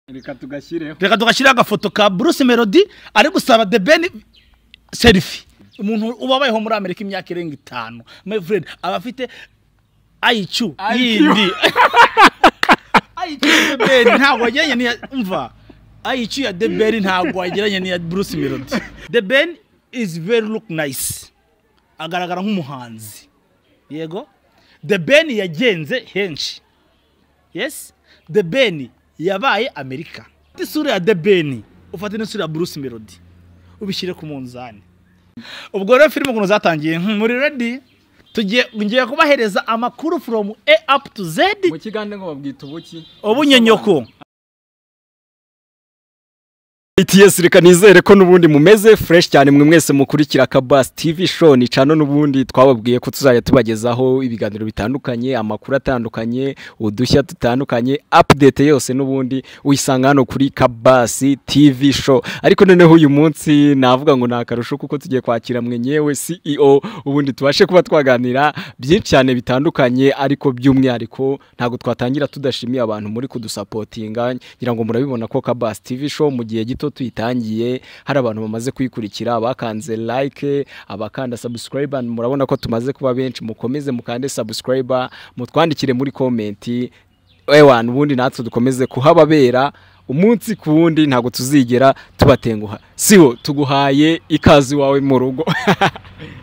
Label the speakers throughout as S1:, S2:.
S1: reka tugashyireho
S2: reka tugashyireho agafoto ka bruce melody ari gusaba the ben serifi umuntu uba abayeho muri amerika imyaka irenga itanu my friend aba afite ayicu
S1: IQ.
S2: yindi ayicu ya deberi ntabwo wageranye n'iya mva ayicu ya deberi ntabwo wageranye n'iya bruce melody the ben is very look nice agaragara nk'umuhanzi yego the ben yagenze henshi yes the ben yabaye amerika isura ya the ben ufate n'isura ya bruce melody ubishyire ku munzani ubwo rero filime ukuntu zatangiye hmm, muri redi tugiye ngiye kubahereza amakuru from a up to z
S1: mu kigande ngo babwita ubuki
S2: ubunyenyoko
S3: its reka nizere ko n'ubundi mumeze fresh cyane mwe mwese mukurikira kabasi tv show ni cano n'ubundi twababwiye ko tuzajya tubagezaho ibiganiro bitandukanye amakuru atandukanye udushya dutandukanye update yose n'ubundi uyisanga hano kuri kabasi tv show ariko noneho uyu munsi navuga ngo ni akarusho kuko tugiye kwakira mwe nyewe ceo ubundi tubashe kuba twaganira byinshi cyane bitandukanye ariko by'umwihariko ntabwo twatangira tudashimiye abantu muri kudusapotinga ngira ngo murabibona ko kabasi tv show mu gihe gito tuyitangiye hari abantu bamaze kuyikurikira bakanze like abakanda subscribe murabona ko tumaze kuba benshi mukomeze mukande subscribe mutwandikire muri komenti ewan ubundi natwe dukomeze kuhababera umunsi ku wundi ntabwo tuzigera tubatenguha sibo tuguhaye ikazi wawe mu rugo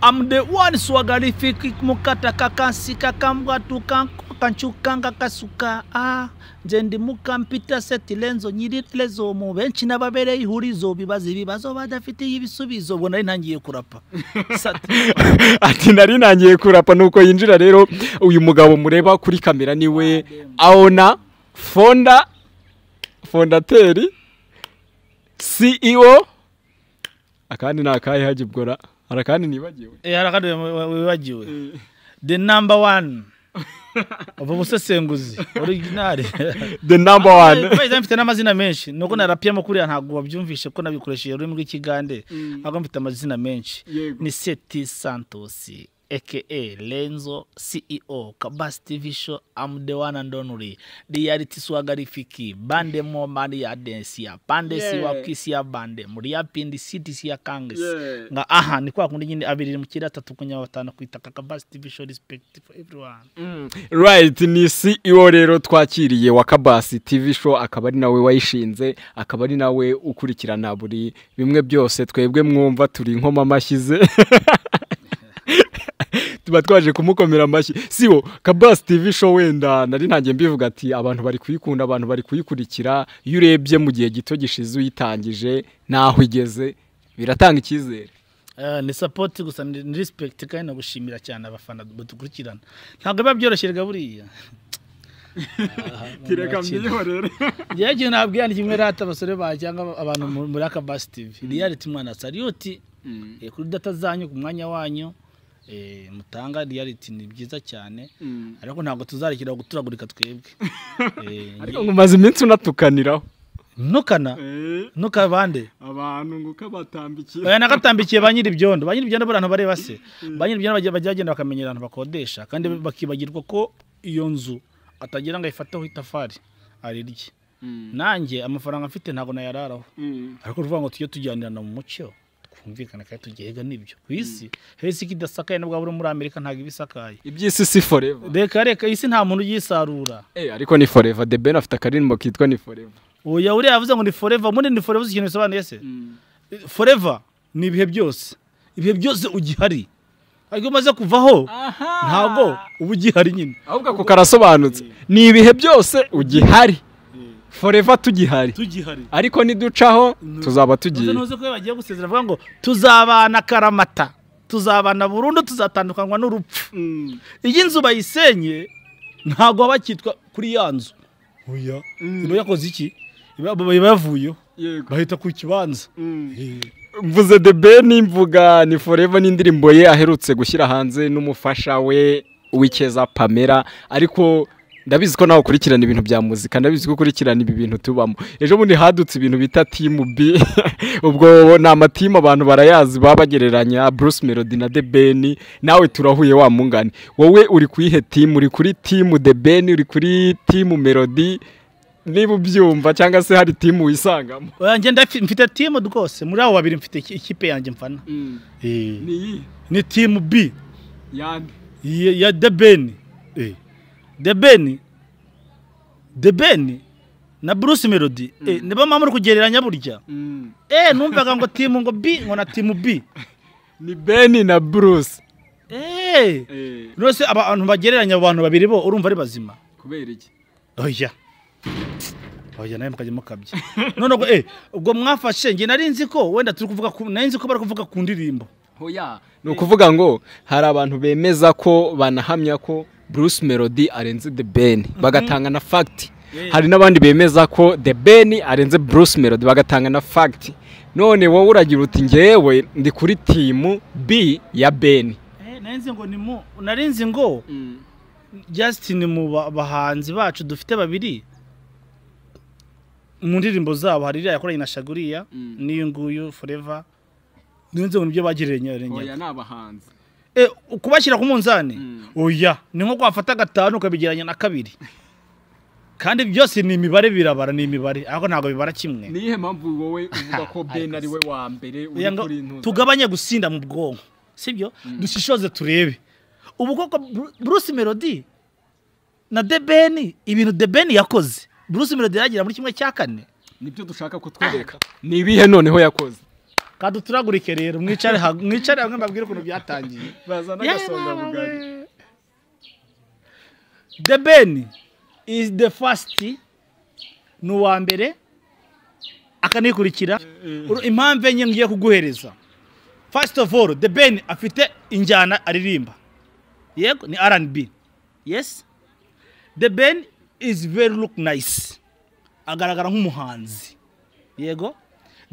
S2: am the one swagalifiki mukata kakansika kambwa tukakanchukanga kasuka ah nze ndi mukampita setilenzo nyirilezo mu benshi n'ababereye ihurizo bibaza ibibazo badafitiye ibisubizo ubwo nari ntangiye kurapa Sati.
S3: ati nari nangiye kurapa nuko yinjira rero uyu mugabo mureba kuri kamera niwe aona fonda fondateri ceo akandi ni akahe hagibwora hari akandi nibagiwe
S2: Eh, hari akandi wi- wi- wibagiwe the number one uva umusesenguzi original
S3: the number one
S2: Bayiza mfite n'amazina menshi nuko narapiyemo kuriya ntabwo wabyumvishe ko nabikoresheje ururimi rw'ikigande ahubwo mfite amazina menshi
S1: Yego.
S2: ni seti santos aka lenzo ceo kabasi tv show am the one and only reality swagarifiki bande mo mari ya densi ya pande
S1: Yeah.
S2: siwa kisi ya bande muri ya pindi siti si ya kangesi
S1: Yeah.
S2: nga aha ni kwa kundi nyine abiri mu kira atatu kunya batanu kwitaka kabasi tv show respect for everyone
S3: right ni ceo rero twakiriye wa kabasi tv show akaba ari nawe wayishinze akaba ari nawe ukurikirana buri bimwe byose twebwe mwumva turi inkoma amashyize tuba twaje kumukomera amashyi sibo kabasi tv show wenda nari ntangiye mbivuga ati abantu bari kuyikunda abantu bari kuyikurikira iyo urebye mu gihe gito gishize uyitangije naho igeze biratanga icyizere
S2: Eh, ni support gusa ni ni respect kandi nagushimira cyane abafana badukurikirana ntabwo biba byoroshye rega buriya
S1: tireka mbihorere
S2: njyewe ikintu nabwira ni kimwe rata abasore banjye cyangwa abantu mu- muri akabasi tv reality mwana sariyuti eh, kuri data zanyu ku mwanya wanyu eh, mutanga reality ni byiza cyane ariko ntabwo tuzarekera guturagurika twebwe Eh,
S3: ariko ngo umaze iminsi unatukaniraho
S2: ntukana ntukabande
S1: abantu ngo uko batambikira
S2: oya nagatambikiye ba nyiri ibyondo ba nyiri ibyondo buriya abantu bareba se ba nyiri ibyondo bajya bajya bagenda bakamenya abantu bakodesha kandi bakibagirwa ko iyo nzu atagira ngo ayifataho itafari arirye nanjye amafaranga mfite ntabwo nayararaho ariko uruvuga ngo tujye tujyanirana mu mucyo twumvikane kandi tugihega n'ibyo ku isi hesi ikidasakaye nubwo waba uri muri amerika ntabwo iba isakaye
S3: iby'isi si forever
S2: reka reka isi nta muntu uyisarura
S3: Eh, ariko ni forever the ben afite akaririmbo kitwa ni forever
S2: uya uriya yavuze ngo ni forever muri ni forever uzi ikintu bisobanuye se forever ni ibihe byose ibihe byose ugihari ariko iyo umaze kuvaho ntabwo uba ugihari nyine
S3: ahubwo ako karasobanutse ni ibihe byose ugihari forever tugihari
S2: tugihari
S3: ariko niducaho tuzaba tugiye
S2: ntuzi ko iyo bagiye gusezera bavuga ngo tuzabana karamata tuzabana burundu tuzatandukanywa n'urupfu iyi nzu bayisenye ntabwo baba bakitwa kuri ya nzu oya iba yakoze iki iba iba yavuyeho
S1: yego
S2: bahita ku kibanza
S3: mvuze the ben mvuga ni forever n'indirimbo ye aherutse gushyira hanze n'umufasha we w'ikeza pamela ariko ndabizi ko nawe ukurikirana ibintu bya muzika ndabizi ko ukurikirana ibi bintu tubamo ejo bundi hadutse ibintu bita timu b ubwo ni amatimu abantu barayazi baba bagereranya bruce melody na the ben nawe turahuye wa mungane wowe uri ku iyihe timu uri kuri timu the ben uri kuri timu melody niba ubyumva cyangwa se hari timu wisangamo
S2: Oya, njye ndafi- mfite timu rwose muri abo babiri mfite iki- ikipe yanjye mfana
S1: Mm.
S2: Eh,
S1: ni iyi
S2: ni timu b
S1: yandi
S2: ya ya The Ben. Eh. The Ben. The Ben na Bruce Melody. Eh, niba mama muri kugereranya burya.
S1: Mm.
S2: Eh, numvaga ngo timu ngo B ngo na timu B.
S3: ni beni na bruce
S2: Eh.
S1: Eh,
S2: Rwose abantu bagereranya abo bantu babiri bo urumva ari bazima.
S1: kubera iki
S2: Oya. Oya nawe mukajya mukabya. None ubwo eh ubwo mwafashe nge nari nzi ko wenda turi kuvuga ku nari nzi ko bari kuvuga ku ndirimbo.
S1: hoya
S3: ni ukuvuga ngo hari abantu bemeza ko banahamya ko bruce melody arenze the ben bagatanga na fagiti
S2: Yeah.
S3: hari n'abandi bemeza ko the ben arenze bruce melody bagatanga na fagiti none wowe uragira uti ngewe ndi kuri timu b ya ben
S2: Eh, nari nzi ngo ni mu nari nzi ngo
S1: Mm.
S2: Justin mu ba- bahanzi bacu dufite babiri mu ndirimbo zabo hari iriya yakoranye na Shaguriya
S1: Mm.
S2: n'iyo nguyu Forever n'inzo nibyo bagiranye
S1: hoya
S2: rengera
S1: ni abahanzi
S2: eh kubashyira ku munzani
S1: Mm.
S2: oya ni nko kwafata gatanu ukabigeranya na kabiri kandi byose ni imibare birabara ni imibare ariko ntabwo bibara kimwe
S1: ni iyihe mpamvu wowe uvuga ko ben ari we wa mbere uri
S2: Oya ngo
S1: kuri intuza
S2: tugabanye gusinda mu bwonko sibyo dushishoze turebe ubu koko Bru- Bruce Melody na The Ben ibintu The Ben yakoze Bruce Melody yagira muri kimwe cya kane
S1: nibyo dushaka kutwereka
S3: ni ibihe noneho yakoze
S2: kaduturagurike rero mwicare ha- mwicare hamwe mbabwire ukuntu byatangiye
S1: bazana agasonga bugari
S2: The Ben is the first ni uwa mbere akanikurikira Uru- impamvu enye ngiye kuguhereza first of all the Ben afite injyana aririmba yego ni R&B yes the Ben is very look nice agaragara nk'umuhanzi yego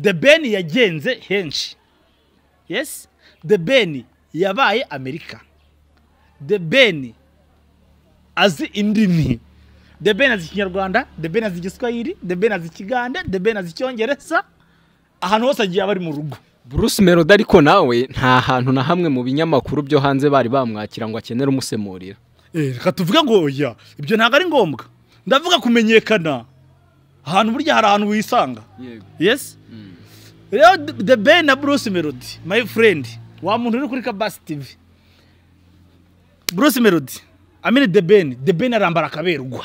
S2: the Ben yagenze henshi yes the Ben yabaye amerika the Ben azi indimi the Ben azi ikinyarwanda the Ben azi igiswahili the Ben azi ikigande the Ben azi icyongereza ahantu hose agiye aba ari mu rugo
S3: bruce melody ariko nawe nta hantu na hamwe mu binyamakuru byo hanze bari bamwakira ngo akenere umusemurira
S2: reka tuvuge ngo oya ibyo ntabwo ari ngombwa ndavuga kumenyekana ahantu burya hari ahantu wisanga
S1: yego
S2: yes rero The- the ben na bruce melody my friend wa muntu uri kuri kabasi tv bruce melody amene the ben the ben arambara akaberwa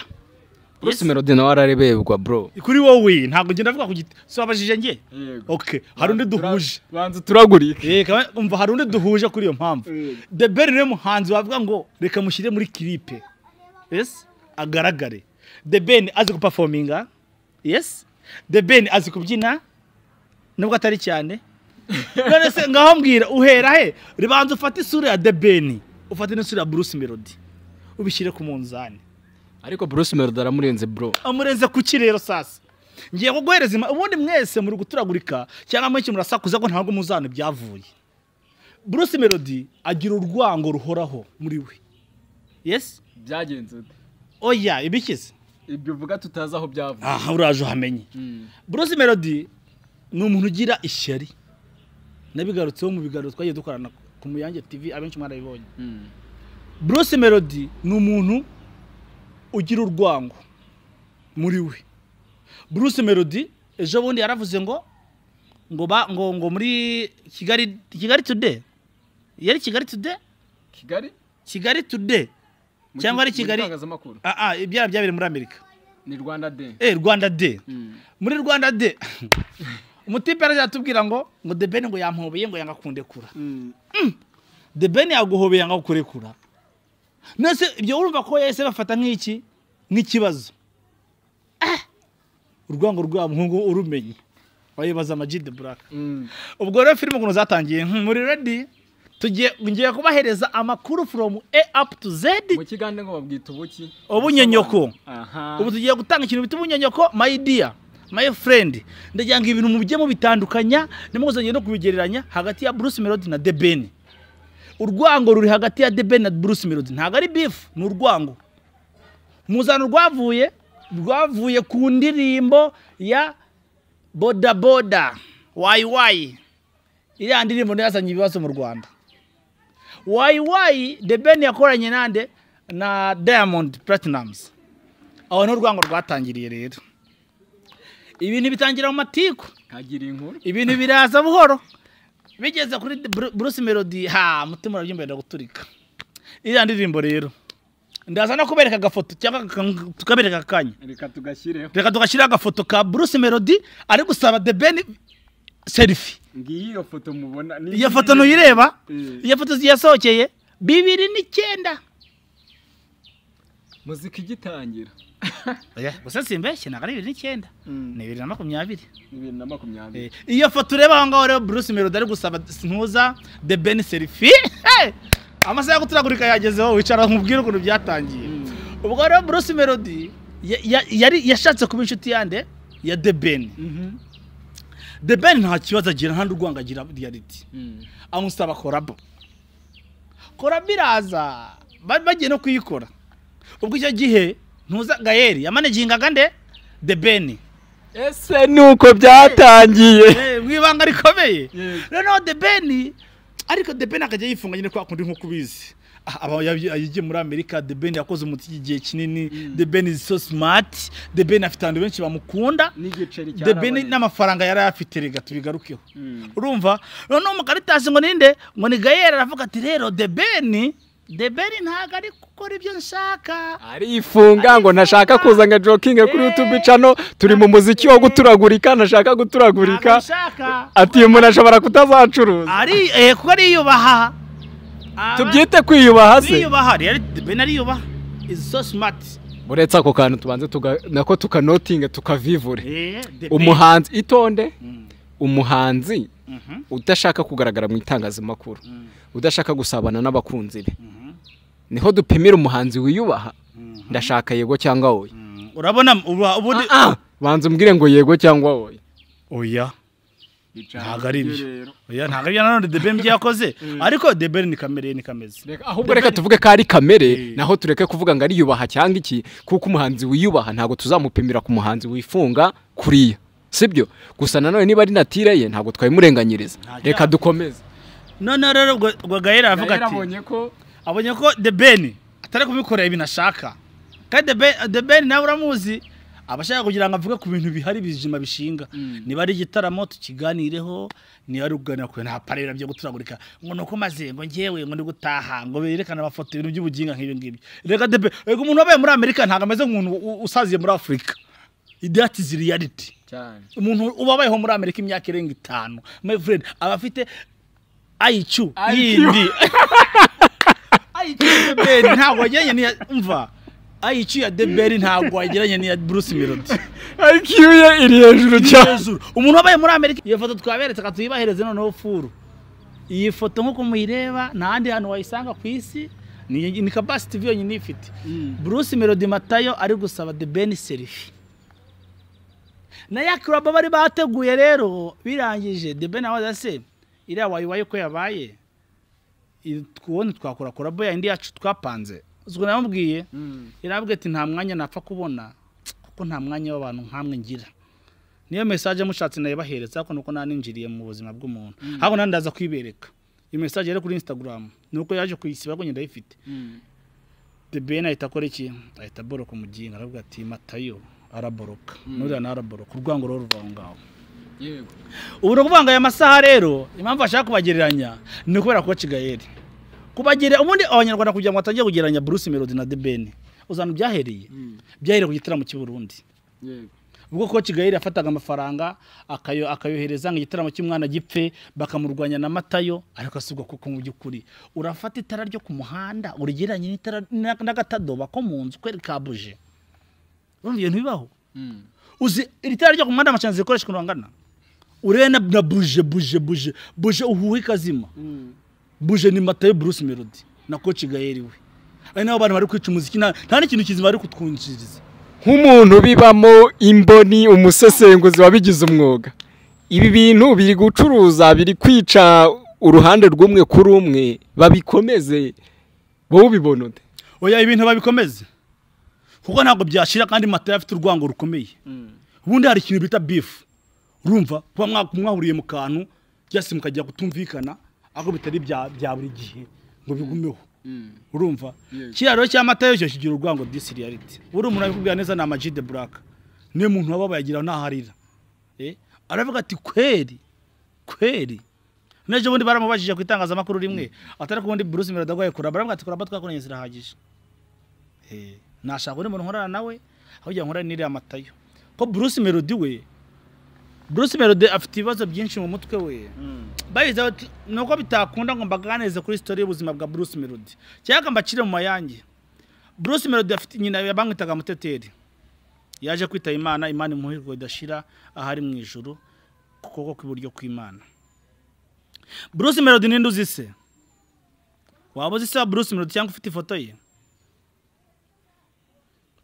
S3: bruce melody nawe arareberwa bro
S2: kuri wowe ntabwo ngenda avuga ku giti si wabajije njye
S1: yego
S2: okay hari undi duhuje
S1: banza
S3: turagurike
S2: Eh, kaba- umva hari undi duhuje kuri iyo mpamvu
S1: Mm.
S2: the ben niwe muhanzi wavuga ngo reka mushyire muri kiripe yes agaragare the ben azi gupafominga yes the ben azi kubyina nubwo atari cyane none se ngaho mbwira uhera he ribanza ufate isura ya the ben ufate n'isura ya bruce melody ubishyire ku munzani
S3: ariko bruce melody aramurenze bro
S2: amurenze kuki rero sasa ngiye kuguhereza ima- ubundi mwese muri guturagurika cyangwa mwenshi murasakuza ko ntabwo muzana ibyavuye bruce melody agira urwango ruhoraho muri we yes
S1: byagenze ute?
S2: oya ibikize
S1: ibyo uvuga tutazi aho byavuye
S2: aha uraje uhamenye
S1: Mm.
S2: bruce melody ni umuntu ugira ishyari nabigarutseho mu biganiro twagiye dukorana ku muyange tv abenshi mwarabibonye
S1: Mm.
S2: Bruce Melody ni umuntu ugira urwango muri we Bruce Melody ejo bundi yaravuze ngo ngo ba ngo ngo muri Kigali Kigali Today yari Kigali Today
S1: kigali
S2: Kigali Today
S1: Mu
S2: cyangwa ari
S1: mu
S2: Kigali
S1: itangazamakuru
S2: ah ah ibyara byabere muri Amerika
S1: ni rwanda de
S2: eh Rwanda Day
S1: Mm.
S2: muri Rwanda Day umutipe yaratubwira ngo ngo The Ben ngo yampobeye ngo yanga kundekura
S1: Mm.
S2: the ben yaguhobeye ngo akurekura nese ibyo urumva ko yese bafata nk'iki nk'ikibazo Ah! urwango rwa muhungu urumenye wayibaza ama G The black
S1: Mm.
S2: ubwo rero filime ukuntu zatangiye hmm, muri ready tugiye ngiye kubahereza amakuru from a up to z
S1: mu kigande ngo babwita ubuki
S2: Ubunyenyoko.
S1: aha
S2: ubu tugiye gutanga ikintu bita umunyenyoko my dear my friend ndagira ngo ibintu mujye mubitandukanya nimuzongere no kubigereranya hagati ya Bruce Melody na The Ben urwango ruri hagati ya The Ben na Bruce Melody ntabwo ari beef ni urwango muzana urwavuye rwavuye ku ndirimbo ya boda boda wayi wayi iriya ndirimbo niyo yazanye ibibazo mu Rwanda wayi wayi The Ben yakoranye nande na Diamond Platnumz aho ni urwango rwatangiriye rero ibintu bitangira mu matiku
S1: nkagira inkuru
S2: ibintu biraza buhoro bigeze kuri Bru- bruce melody ha mutima urabyumva wenda guturika iriya ndirimbo rero ndaza no kubereka agafoto cyangwa aka- tukabereka akanya
S1: reka tugashyireho
S2: reka tugashyiraho agafoto ka bruce melody ari gusaba the ben selfie
S1: ngiyi iyo foto mubona ni
S2: iyo foto ntuyireba
S1: Eh.
S2: iyo foto yasohokeye bibiri n'icyenda
S1: muzika igitangira
S2: Oya, gusa simbeshye ntabwo ari bibiri n'icyenda ni bibiri na makumyabiri
S1: bibiri na makumyabiri
S2: Eh, iyo foto ureba aho ngaho rero bruce melody ari gusaba ntuza the ben selfie Hey! amasaha yo guturagurika yagezeho wicara nkubwire ukuntu byatangiye ubwo rero bruce melody ya- ya- yari yashatse kuba inshuti yande ya the ben
S1: Mhm.
S2: the ben nta kibazo agira nta n'urwanga agira reality
S1: Mm.
S2: amusaba korabo korabo iraza bari bagiye no kuyikora ubwo icyo gihe ntuza gayeri yamanegingaga nde the ben
S3: ese ni uko byatangiye
S2: Eh, mu ibanga rikomeye
S1: Yego.
S2: noneho the ben ariko the ben akajya yifunga nyine kwa kundi nk'uko ubizi Ah, aba yabi- yagiye muri amerika the ben yakoze umuti igihe kinini the ben is so smart the ben afite abantu benshi bamukunda
S1: n'igiceri
S2: the ben
S1: cyarabonetse
S2: n'amafaranga yari ayafite rega tubigarukeho
S1: Mm.
S2: urumva noneho mukaritasi ngo ninde ngo ni gayera aravuga ati rero the ben the ben ntabwo ari gukora ibyo nshaka
S3: arifunga ngo ntashaka kuza nka jokinge kuri youtube cano turi mu muziki wo guturagurika ntashaka
S2: ntabwo
S3: guturagurika
S2: abishaka
S3: ati uyu muntu ashobora kutazacuruza
S2: ari eh, kuko ariyubaha Aba-
S3: tubyite kwiyubaha se
S2: ariyubaha rero the ben ariyubaha is so smart
S3: uretse ako kantu tubanze tuga- nako tukanotinge tukavivure
S2: Eh, the Ben.
S3: umuhanzi itonde
S2: Mm,
S3: umuhanzi
S2: mhm,
S3: udashaka kugaragara mu itangazamakuru
S2: mm,
S3: udashaka gusabana n'abakunzi be
S2: mhm,
S3: niho dupimira umuhanzi wiyubaha
S2: mhm,
S3: ndashaka yego cyangwa oya
S2: mm. urabona uba- ubundi
S3: Ah, ah, banza umbwire ngo yego cyangwa oya
S2: oya
S1: Bicara
S2: ntabwo ari
S1: hanze
S2: ibyo
S1: rero.
S2: oya ntabwo ari ibyo nanone the ben byakoze ariko the ben ni kamere ye ni kameze
S3: Reka- ahubwo reka tuvuge ko ari kamere
S2: Eh.
S3: naho tureke kuvuga ngo ariyubaha cyangwa iki kuko umuhanzi wiyubaha ntabwo tuzamupimira ku muhanzi wifunga kuriya sibyo gusa nanone niba ari natire ye ntabwo twabimurenganyiriza
S2: Nta
S3: reka
S2: cyaha.
S3: dukomeze
S2: noneho rero ubwo ubwo gahera
S1: Nayo
S2: aravuga ati
S1: yarabonye ko
S2: abonye ko the ben atari kubikorera ibintu ashaka kandi the ben, the ben nawe uramuzi aba ashaka kugira ngo avuge ku bintu bihari bizima bishinga
S1: Mm.
S2: niba ari igitaramo tukiganireho niba ari ukuganira kure nta parera byo guturagurika ngo nuko maze ngo ngewe ngo ndi gutaha ngo berekane amafoto ibintu by'ubuginga nk'ibyo ngibyo reka the ben reka umuntu wabaye muri amerika ntabwo ameze nk'umuntu u- usaziye muri afurika that is reality
S1: cyane
S2: umuntu ubabayeho muri amerika imyaka irenga itanu my friend aba afite ayicu
S1: IQ.
S2: yindi ayicu ya deberi ntabwo wageranye n'iya umva ayicu ya deberi ntabwo wageranye n'iya bruce melody
S3: iq ye iri hejuru cyane
S2: hejuru umuntu wabaye muri amerika iyo foto twaberetse reka tuyibahereze noneho furu iyi foto nk'uko muyireba nta handi hantu wayisanga ku isi ni ni kabasi tivi yonyine ifite
S1: Mm.
S2: bruce melody matayo ari gusaba the ben selfie na ya club bari bateguye rero birangije the ben abaza se iriya wayiwaye uko yabaye i- twubundi twakora collab ya indi yacu twapanze ubwo namubwiye
S1: Mm.
S2: yarabwiye ati nta mwanya napfa kubona kuko nta mwanya w'abantu nkamwe ngira niyo mesaje mushatse nayibahereza ariko nuko naninjiriye mu buzima bw'umuntu ahubwo nanjye ndaza kwibereka iyo mesaje yari kuri instagram nuko yaje kuyisiba ariko njye ndayifite
S1: Mm.
S2: The Ben ahita akora iki ahita aboroka umuginga aravuga ati matayo araboroka nuriya nawe araboroka urwango rero ruva aho ngaho
S1: yego
S2: ubu ni ukuvuga ngo aya masaha rero impamvu bashaka kubagereranya ni ukubera kuba kigayeri kubagere ubundi abanyarwanda kugira ngo batangiye kugereranya bruce melody na The Ben uzana ibyahereye
S1: Mm.
S2: byahereye ku gitaramo cy'i Burundi
S1: yego
S2: ubwo kuba kigayeri yafataga amafaranga akayo- akayohereza ngo igitaramo cy'umwana gipfe bakamurwanya na matayo ariko asubwa kuko mu by'ukuri urafata itara ryo ku muhanda urigereranye n'itara na- n'agatadoba ko mu nzu kweri kabuje urumva ibintu bibaho
S1: Mm.
S2: uzi iri tara ryo ku muhanda amashanyarazi rikoresha ukuntu angana urebe na na buje buje buje buje uhuhe ikazima
S1: Mm.
S2: buje ni matayo bruce melody na koci gayeri we ari nabo bantu bari kwica umuziki nta nta n'ikintu kizima bari kutwinjiriza
S3: nk'umuntu bibamo imboni umusesenguzi wabigize umwuga ibi bintu biri gucuruza biri kwica uruhande rw'umwe kuri umwe babikomeze wowe ubibona ute
S2: oya ibintu babikomeze kuko ntabwo byashira kandi matayo afite urwango rukomeye
S1: Mm.
S2: ubundi hari ikintu bita bifu urumva kuba mwa- mwahuriye mu kantu byose mukajya kutumvikana ariko bitari bya bya buri gihe ngo bigumeho
S1: Mm.
S2: urumva
S1: Yes.
S2: kiriya rero cya matayo cyo kigira urwango disiriyariti buri umuntu abikubwira neza ni amaji de buraka niyo muntu wababaye agira ntaharira Eh, aravuga ati kweri kweri n'ejo bundi baramubajije ku itangazamakuru rimwe atari kubundi Bruce Melody agwaye kuraba aravuga ati kuraba twakoranye zirahagije Eh, nashaka undi muntu nkorana nawe aho ugira nkorane n'iriya matayo ko Bruce Melody we Bruce Melody afite ibibazo byinshi mu mutwe we bayize bati nuko bitakunda ngo mbaganirize kuri story y'ubuzima bwa Bruce Melody cyangwa mbacire mu mayange Bruce Melody afite nyina yabamwitaga muteteri yaje kwitaba Imana Imana imuhirwa idashira ahari mu ijuru ku kuboko kw'iburyo kw'Imana Bruce Melody ninde uzi se waba uzi se wa Bruce Melody cyangwa ufite ifoto ye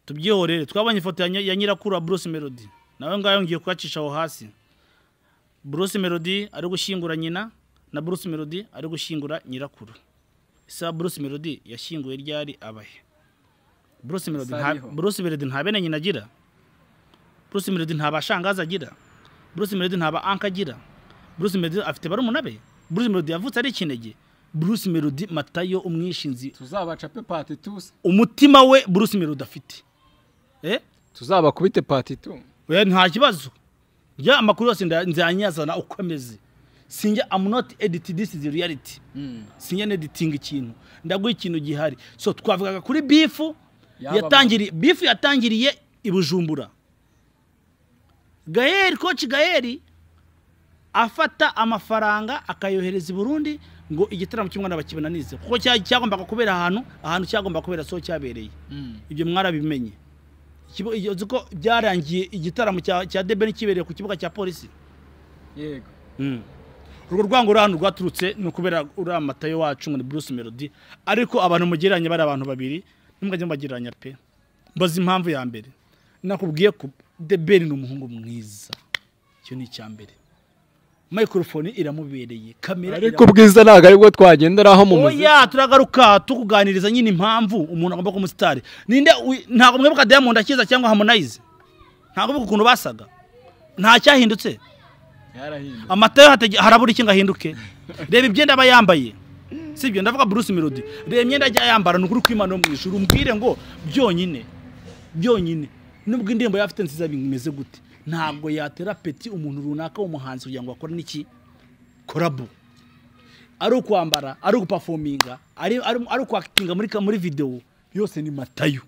S2: tubyihorere twabonye ifoto ya ny- ya nyirakuru wa Bruce Melody nawe ngayo ngiye kuyacisha aho hasi Bruce Melody ari gushyingura nyina na Bruce Melody ari gushyingura nyirakuru isa Bruce Melody yashyinguye ryari abahe Bruce Melody nta
S1: Sariho.
S2: Bruce Melody nta bene nyina agira Bruce Melody nta bashangaza agira Bruce Melody nta ba anka agira Bruce Melody afite barumuna be Bruce Melody yavutse ari ikinege Bruce Melody matayo umwishinzi
S1: tuzabacape pati tusi
S2: umutima we Bruce Melody afite eh
S3: tuzabakubite pati tu
S2: oya nta kibazo njya amakuru yose nda- nzayanyazana uko ameze sinjya am not edit this is reality sinjya neditinga ikintu ndaguha ikintu gihari so twavugaga kuri bifu
S1: Yababaye.
S2: yatangiriye bifu yatangiriye i bujumbura gaheri koci gaheri afata amafaranga akayohereza i burundi ngo igitaramo cy'umwana bakibananize kuko cya- cyagombaga kubera ahantu ahantu cyagombaga kubera so cyabereye ibyo mwarabimenye Ikibu- iyo- uzi ko byarangiye igitaramo cya cya debeni kibereye ku kibuga cya polisi
S1: yego
S2: urwo rwango ruri hano rwaturutse ni ukubera uriya matayo wacu ngo ni Bruce Melody ariko abantu mugereranya bari abantu babiri ntimwajye mubagereranya pe mbaza impamvu ya mbere nakubwiye ko debeni ni umuhungu mwiza icyo ni icya mbere microphone iramubereye kamera
S3: ariko ubwiza ntabwo aribwo twagenderaho mu muziki
S2: oya turagaruka tukuganiriza nyine impamvu umuntu agomba kuba umusitari ninde wi- ntabwo mwibuka diamond akiza cyangwa harmonize ntabwo mwibuka ukuntu basaga nta cyahindutse
S1: yarahindutse
S2: amata yo hatage- harabura iki ngo ahinduke reba imyenda aba yambaye sibyo ndavuga bruce melody reba imyenda ajya yambara ni ukuri kw'imana yo mu ijuru umbwire ngo byonyine byonyine nubwo indirimbo yaba afite nziza bimeze gute ntabwo yatera peti umuntu runaka w'umuhanzi kugira ngo akore n'iki korabu ari ukwambara ari ugupafominga ari ari- ari ukwakitinga muri ka- muri videwo yose ni matayo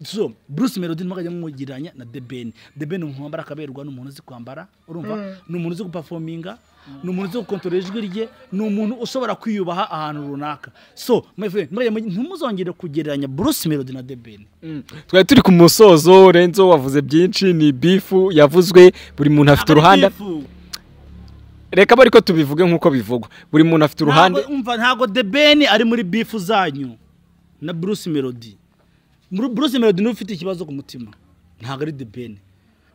S2: so bruce melody ntimwajya mumugiranya na the ben the ben ni umuntu wambara akaberwa ni umuntu uzi kwambara urumva ni umuntu uzi gupafominga ni umuntu uzi gukontorora ijwi rye ni umuntu ushobora kwiyubaha ahantu runaka so my friend ntimwajya mu- ntimuzongere kugereranya bruce melody na the ben
S3: twari turi ku musozo renzo wavuze byinshi ni bifu yavuzwe buri muntu afite uruhanda reka bari ko tubivuge nk'uko bivugwa buri muntu afite uruhande
S2: Ntabwo- umva ntabwo the ben ari muri bifu zanyu na bruce melody Muri- bruce melody niwe ufite ikibazo ku mutima ntabwo ari the ben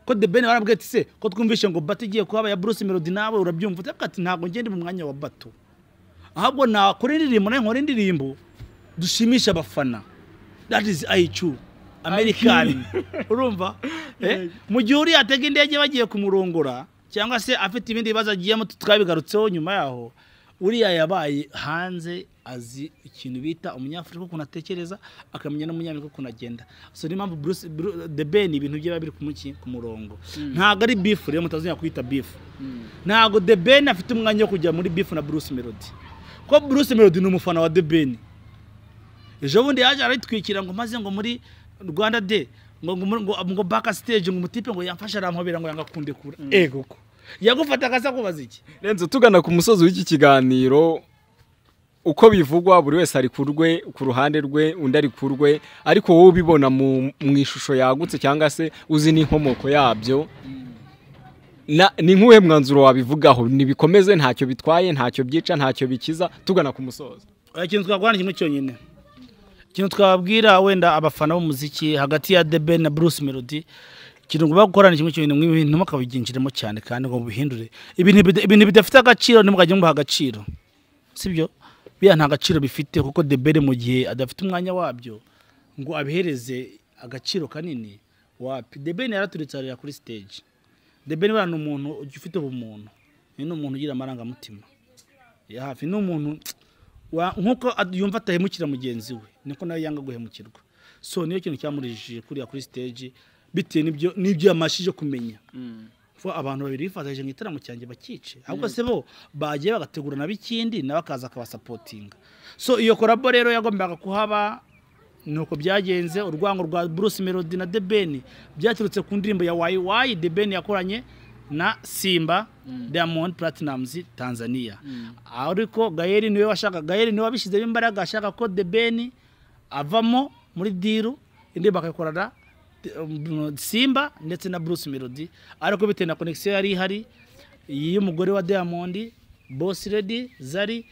S2: ko the ben barambwiye ati se ko twumvishe ngo bato igiye kuhaba ya bruce melody nawe urabyumva utavuga ati ntabwo ngende mu mwanya wa bato ahubwo nakora indirimbo nawe nkora indirimbo dushimisha abafana that is iq american urumva Eh, mu gihe uriya atega indege bagiye kumurongora cyangwa se afite ibindi bibazo agiyemo twabigarutseho nyuma yaho uriya yabaye hanze azi ikintu bita umunyafurika ukuntu atekereza akamenya n'umunyamerika ukuntu agenda so niyo mpamvu Bruce- Bru- the ben ibintu bye biba biri kumuki ku murongo ntabwo ari bifu rero mutazongera kuyita bifu ntabwo the ben afite umwanya wo kujya muri bifu na bruce melody ko bruce melody ni umufana wa the ben ejo bundi yaje aritwikira ngo maze ngo muri rwanda de ngo ngo ngo, ngo back stage ngo umutipe ngo yamfashe arampobera ngo yanga kundekura ego ko yagufata akasa kubaza iki
S3: renzo tugana ku musozo w'iki kiganiro uko bivugwa buri wese ari ku rwe ku ruhande rwe undi ari ku rwe ariko wowe ubibona mu mu ishusho yagutse cyangwa se uzi n'inkomoko yabyo na ni nk'uwe mwanzuro wabivugaho ntibikomeze ntacyo bitwaye ntacyo byica ntacyo bikiza tugana ku musozo
S2: Oya, ikintu twakora ni kimwe cyonyine ikintu twabwira wenda abafana b'umuziki hagati ya The Ben na Bruce Melody ikintu mugomba gukora ni kimwe cyonyine mw'ibintu mukabigenjeremo cyane kandi ngo mubihindure ibintu bida- ibintu bidafite agaciro ntimugajye mubaha agaciro sibyo biriya nta gaciro bifite kuko The Ben mu gihe adafite umwanya wabyo ngo abihereze agaciro kanini wapi The Ben yaraturitse arira kuri stage The Ben buriya ni umuntu ufite ubumuntu ni umuntu ugira amarangamutima ya hafi ni umuntu wa- nk'uko ad- yumva atahemukira mugenzi we niko nawe yanga guhemukirwa so niyo kintu cyamurijije kuriya kuri stage bitewe n'ibyo n'ibyo yamashije kumenya kuko abantu babiri bifatanyije mu gitaramo cyanjye bakice ahubwo se bo bagiye bagategura nabo ikindi nawe akaza akabasapotinga so iyo korabo rero yagombaga kuhaba nuko byagenze urwango rwa Bruce Melody na The Ben byaturutse ku ndirimbo ya Wayi Wayi The Ben yakoranye na Simba Diamond Platnumz Tanzania ariko Gael niwe washaka Gael niwe wabishizemo imbaraga ashaka ko The Ben avamo muri diru indirimbo akayikorana um, Simba ndetse na Bruce Melody ariko bitewe na connection yari ihari y'umugore wa Diamond Boss Lady Zari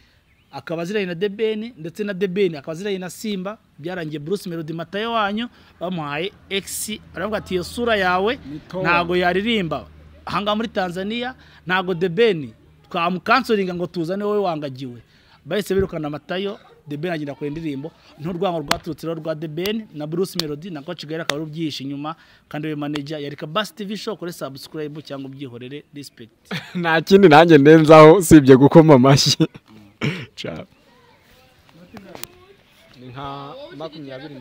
S2: akaba aziranye na Debeni ndetse na Debeni akaba aziranye na Simba byarangiye Bruce Melody matayo wanyu bamuhaye X aravuga ati iyo sura yawe
S1: Ni Tom."
S2: ntago yaririmba ahangaha muri Tanzania ntago Debeni twamukansoringa ngo tuzane wowe wangagiwe bahise birukana matayo Debeni agenda kure indirimbo n'urwango rwaturutse rero rwa Debeni na Bruce Melody na Coach Gael akaba rubyihishe inyuma kandi we manager yari ka Bass TV show kuri subscribe cyangwa ubyihorere respect
S3: nta kindi nanjye ndenzaho usibye gukoma amashyi Ciao. ni nka makumyabiri